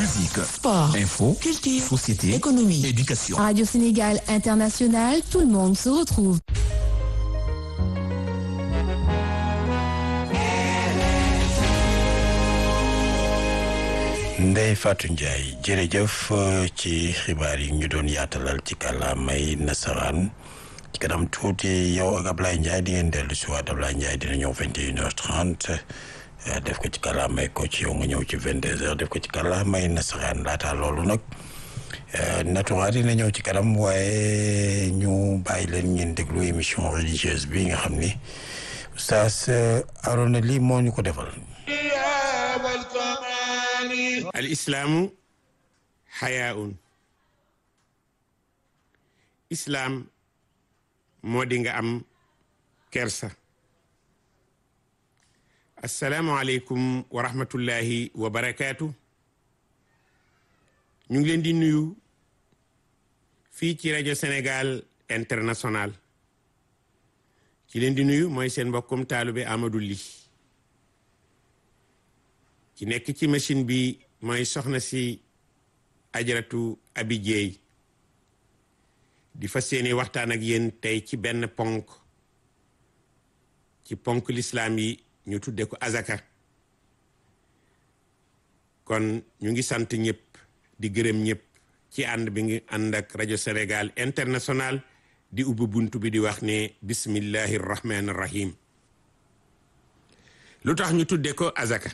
Musique, Sport, info, culture, société, économie, éducation. Radio Sénégal International, tout le monde se retrouve. Ndeye Fatou Ndiaye jërëjëf ci xibaar yi ñu doon yaatalal ci kàllaamay nasaraan ci kanam tuuti yow ak Ablaye Ndiaye di ngeen dellu si waat Ablaye Ndiaye dina ñëw 21h30 def ko ci kàllaamay ko ci yow nga ñëw ci 22h def ko ci kàllaamay nasaraan laata loolu nag natuwaat dina ñëw ci kanam waaye ñu bàyyi leen ngeen déglu émission religieuse bi nga xam ni Oustaz Arona lii moo ñu ko defal. al islaamu xayaaun islaam moo di nga am kersa asalaamualeykum wa rahmatullahi wa barakaatu ñu ngi leen di nuyu fii ci rajo Sénégal international ci leen di nuyu mooy seen mbokkum taalube Amadou Ly ci nekk ci machine bi mooy soxna si ajaratu abi jeey di fas yéene waxtaan ak yéen tey ci benn ponk ci ponk lislaam yi ñu tudde ko azaka kon ñu ngi sant ñëpp di gërëm ñëpp ci ànd bi ngi ànd ak rajo Sénégal international di ubbi bunt bi di wax ne bismillahi rahmaani rahim lu tax ñu tudde ko azaka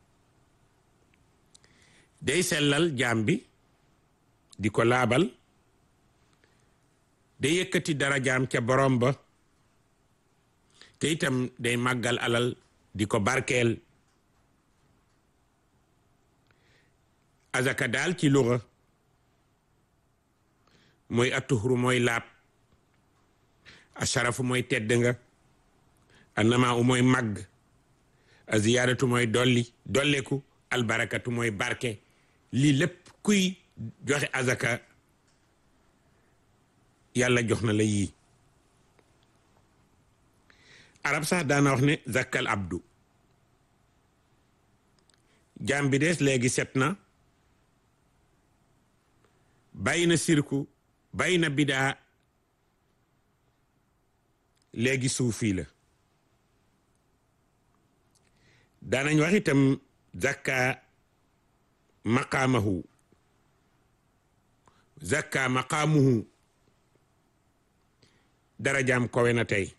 day sellal jaam bi di ko laabal day yëkkati dara jaam ca borom ba te itam day màggal alal di ko barkeel azaka daal ci luga mooy atuhru mooy laab asharafu mooy tedd nga annama u mooy màgg a ziyaadatu mooy dolli dolleku albarakatu mooy barke lii lépp kuy joxe azaka yàlla jox na la yii arab sax daana wax ne zakkal abdu jaam bi des léegi set na bàyyi na sirku bàyyi na bidaa léegi suufi la daanañ wax itam zakka maqaamahu zakka maqaamuhu darajaam kowe na tey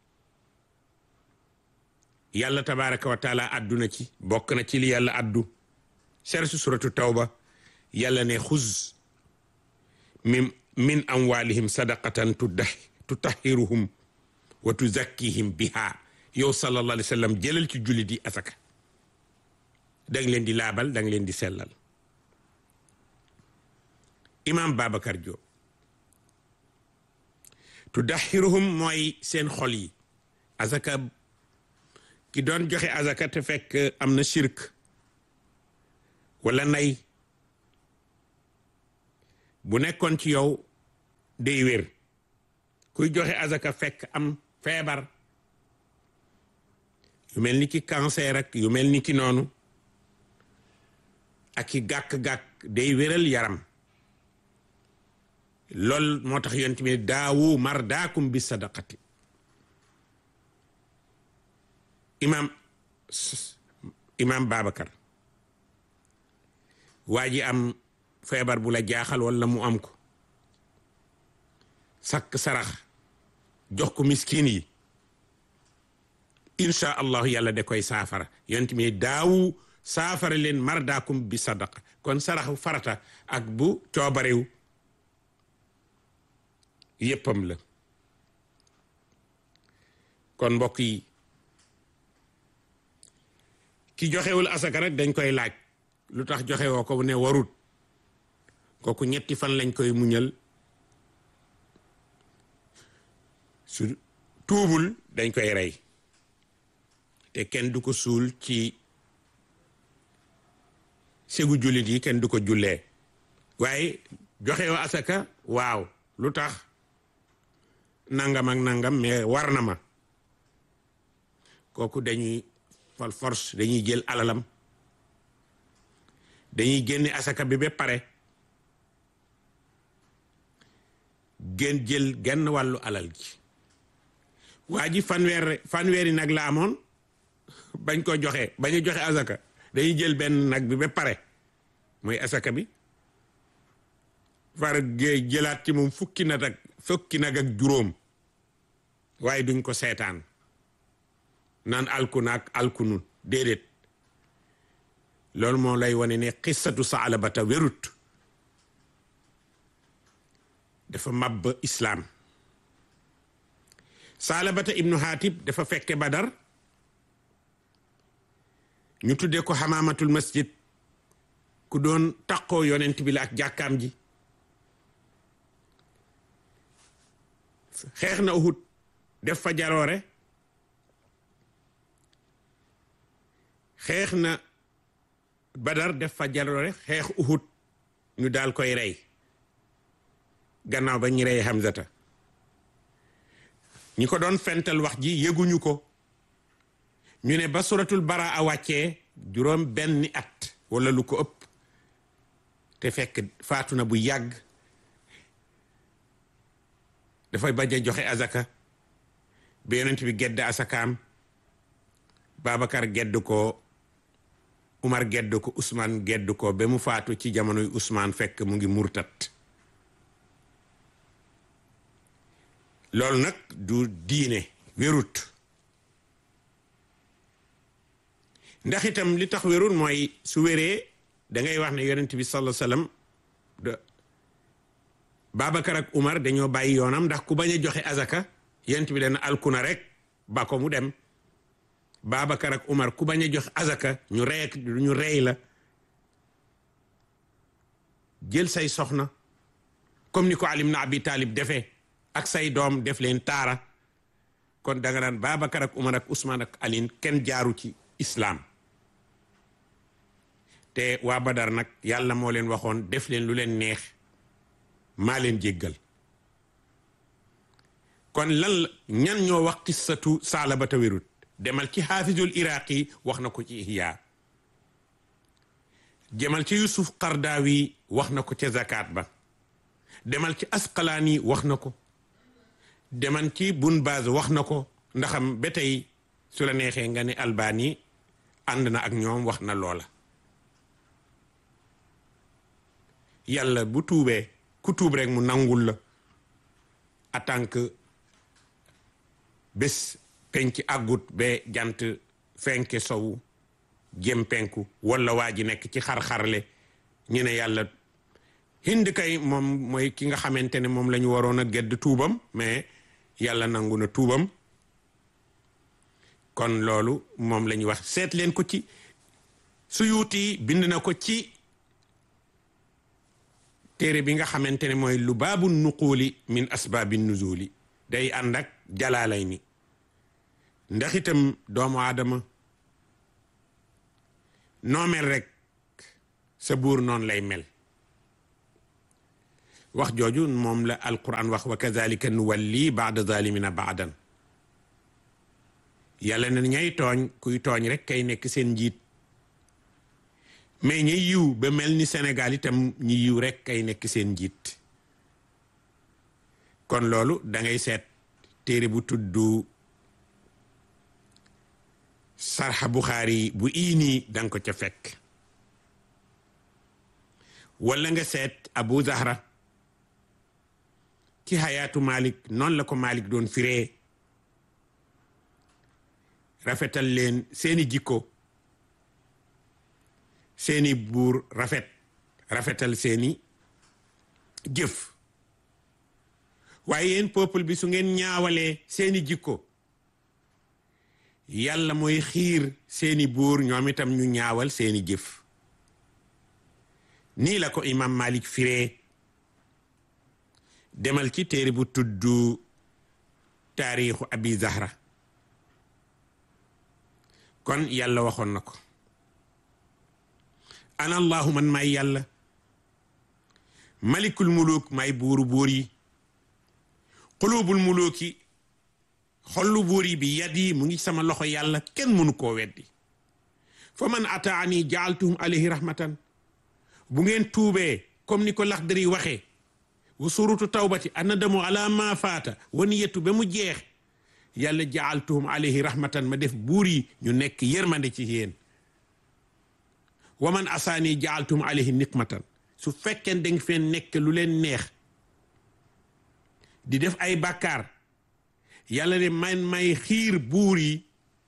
yàlla tabaraka wa taala adduna ci bokk na ci li yàlla addu sersu suratu tawba yàlla ne xuz min min amwalihim sadaqatan tutahhiruhum wa tuzakkihim biha yow sallallahu alayhi wa sallam jëlal ci jullit yi asaka danga leen di laabal danga leen di sellal imam Babacar Diop tudaxiruhum mooy seen xol yi azaka ki doon joxe azaka te fekk am na shirk wala nay bu nekkoon ci yow day wér kuy joxe azaka fekk am feebar yu mel ni ki cancer ak yu mel ni ki noonu ak i gàkk-gàkk day wéral yaram lool moo tax yonent bi daawu mardaakum bi sadaqati imam imam Babacar waa ji am feebar bu la jaaxal wala mu am ko sakk sarax jox ko miskin yi incha allahu yàlla da koy saafara yonent bi daawu saafara leen mardaakum bi sadaqa kon saraxu farata ak bu coobarew yéppam la kon mbokk yi ki joxewul asaka rek dañ koy laaj lu tax joxewoo ko ne warut kooku ñetti fan lañ koy muñal su tuubul dañ koy rey te kenn du ko suul ci segu jullit yi kenn du ko jullee waaye joxewoo asaka waaw lu tax nangam ak nangam mais war na ma kooku dañuy fal force dañuy jël alalam dañuy génne asaka bi ba pare gën jël genn wàllu alal ji waa ji fanweer fanweeri nag la amoon bañ ko joxe bañ a joxe asaka dañuy jël benn nag bi ba pare mooy asaka bi far jëlaat ci moom fukki nag ak fukki nag ak juróom waaye duñ ko seetaan naan alku naag alku nun déedéet loolu moo lay wane ne xissatu saalabata wérut dafa màbb islaam saalabata ibnu haatib dafa fekke badar ñu tuddee ko xamaamatul masjid ku doon taqoo yonent bi la ak jàkkaam ji xeex na uhud def fa jaroore xeex na badar def fa jaroore xeex uhud ñu daal koy rey gannaaw ba ñu rey Hamzata ñi ko doon fental wax ji yëguñu ko ñu ne ba suratul bara a wàccee juróom benni at wala lu ko ëpp te fekk faatu na bu yàgg dafay bañ a joxe azaka ba yonent bi gedd asakaam Babacar gedd ko Umar gedd ko Ousmane gedd ko ba mu faatu ci jamonoy Ousmane fekk mu ngi murtat loolu nag du diine wérut ndax itam li tax wérut mooy su wéree da ngay wax ne yonent bi sallallahu alayhi wasallam de Babacar ak Umar dañoo bàyyi yoonam ndax ku bañ a joxe azaka yonent bi dana alkuna rek ba ko mu dem Babacar ak Umar ku bañ a joxe azaka ñu rey ñu rey la jël say soxna comme ni ko Ali ibn Abi Talib defee ak say doom def leen taara kon danga naan Babacar ak Umar ak Ousmane ak Alin kenn jaaru ci islaam te waa Badar nag yàlla moo leen waxoon def leen lu leen neex maa leen jéggal kon lan la ñan ñoo wax qissatu saalabata wérut demal ci xaafizul iraqi wax na ko ci ihya demal ci yusuf qardawi wax na ko ca zakat ba demal ci asqalaani wax na ko demal ci bun baz wax na ko ndaxam ba tey su la neexee nga ne albani ànd na ak ñoom wax na loola yàlla bu tuubee ku tuub rek mu nangul la en tant que bés penc àggut ba jant fenke sowu jëm penku wala waa ji nekk ci xar-xarle ñu ne yàlla hind kay moom mooy ki nga xamante ne moom la ñu waroon a gedd tuubam mais yàlla nangu na tuubam kon loolu moom la ñuy wax seet leen ko ci Suyuuti bind na ko ci téere bi nga xamante ne mooy lu baabu nuquuli min asbaabi nuzuli day ànd ak jalaalay ni ndax itam doomu aadama noo mel rek sa buur noonu lay mel wax jooju moom la alquran wax wa kazalika nuwalli baada zalimina baadan yàlla na ñay tooñ kuy tooñ rek kay nekk seen njiit mais ñi yiw ba mel ni Sénégal itam ñi yiw rek kay nekk seen njiit kon loolu da ngay seet téere bu tudd sarxa Buxaari bu iini danga ko ca fekk wala nga seet Abu Zahra ci xayaatu Malik noonu la ko Malik doon firee rafetal leen seeni jikko seeni buur rafet rafetal seeni jëf waaye yéen peuple bi su ngeen ñaawalee seeni jikko yàlla mooy xiir seeni buur ñoom itam ñu ñaawal seeni jëf nii la ko imam Malik firee demal ci téere bu tudd taarixu abi zahra kon yàlla waxoon na ko ana allahu man may yàlla malikul muluk may buuru buur yi xulubul muluki xollu buur yi bi yad yi mu ngi sama loxo yàlla kenn mënu koo weddi fa man ataani jaaltuhum alayhi rahmatan bu ngeen tuubee comme ni ko Laxdari waxee wa suratu tawbati annadamu ala ma faata wa niyatu ba mu jeex yàlla jaaltuhum alayhi rahmatan ma def buur yi ñu nekk yërmande ci yéen wa man asaani jaaltuhum alayhi nikmatan su fekkeen da nga feen nekk lu leen neex di def ay bàkkaar yàlla ne man may xiir buur yi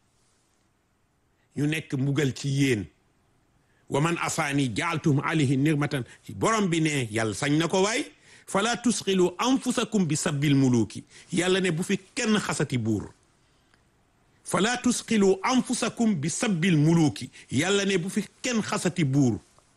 ñu nekk mbugal ci yéen wa man asaani jaaltuhum alayhi nikmatan borom bi ne yàlla sañ na ko waay fala tusxilu anfusakum bi sabbil muluki yàlla ne bu fi kenn xasati buur fala tusxilu anfusakum bi sabbil muluki yàlla ne bu fi kenn xasati buur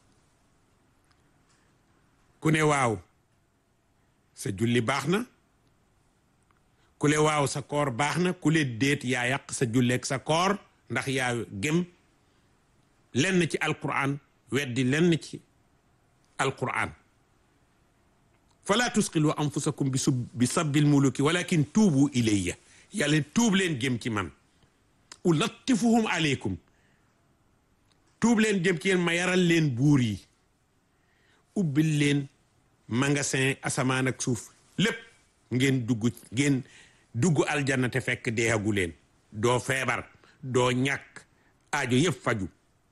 ku ne waaw sa julli baax na ku le waaw sa koor baax na ku le déet yaa yàq sa julleeg sa koor ndax yaa gëm lenn ci alquran weddi lenn ci alquran fala tusqilu anfusakum bi sub bi sabbil muluki walakin tuubu ilayya yàlla tuub leen jëm ci man ulattifuhum aleykum tuub leen jëm ci yéen ma yaral leen buur yi ubbil leen magasin asamaan ak suuf lépp ngeen dugg ngeen dugg aljanna te fekk deehagu leen doo feebar doo ñàkk aajo yëpp faju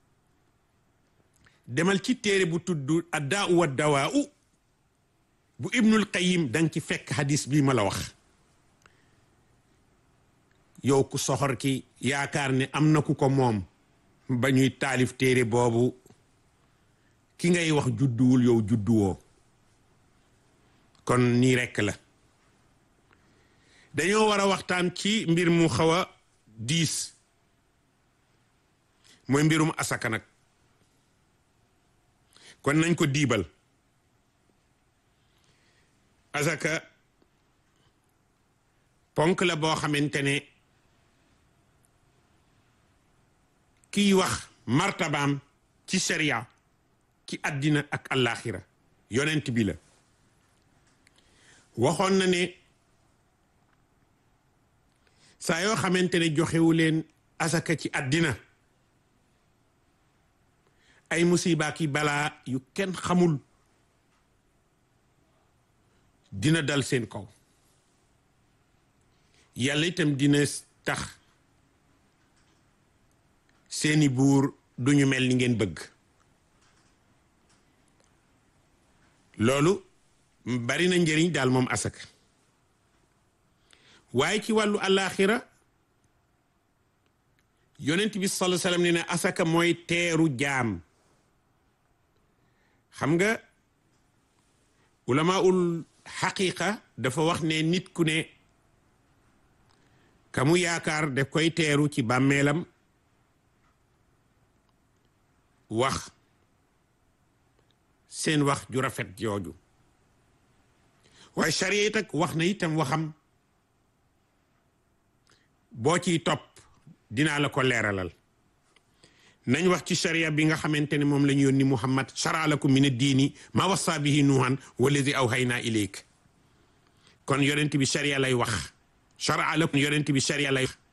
demal ci téere bu tudd addaa wa dawaa u bu ibnul qayim danga ci fekk hadis bii ma la wax yow ku soxor ki yaakaar ne am na ku ko moom ba ñuy taalif téere boobu ki ngay wax judduwul yow judduwoo kon nii rekk la dañoo war a waxtaan ci mbir mu xaw a diis mooy mbirum asaka nag kon nañ ko diibal asaka ponk la boo xamante ne kiy wax martabaam ci sharia ci àddina ak àllaaxira yonent bi la waxoon na ne saa yoo xamante ne joxewu leen asaka ci àddina ay musiba ki balaa yu kenn xamul dina dal seen kaw yàlla itam dina tax seeni buur duñu mel ni ngeen bëgg loolu bari na njëriñ daal moom asaka waaye ci wàllu àllaaxira yonent bi sallallahu alayhi wasallam ne ne asaka mooy teeru jaam xam nga ulamaul xaqiqa dafa wax ne nit ku ne ka mu yaakaar daf koy teeru ci bàmmeelam wax seen wax ju rafet jooju waaye charia it ak wax na itam waxam boo ciy topp dinaa la ko leeralal nañ wax ci charia bi nga xamante ne moom la ñu yónni muhammad shara lakum min ad-diini ma wassa bihi nuuhan wallazi awhaynaa ilayk kon yonent bi charia lay wax shara lakum yonent bi charia lay wax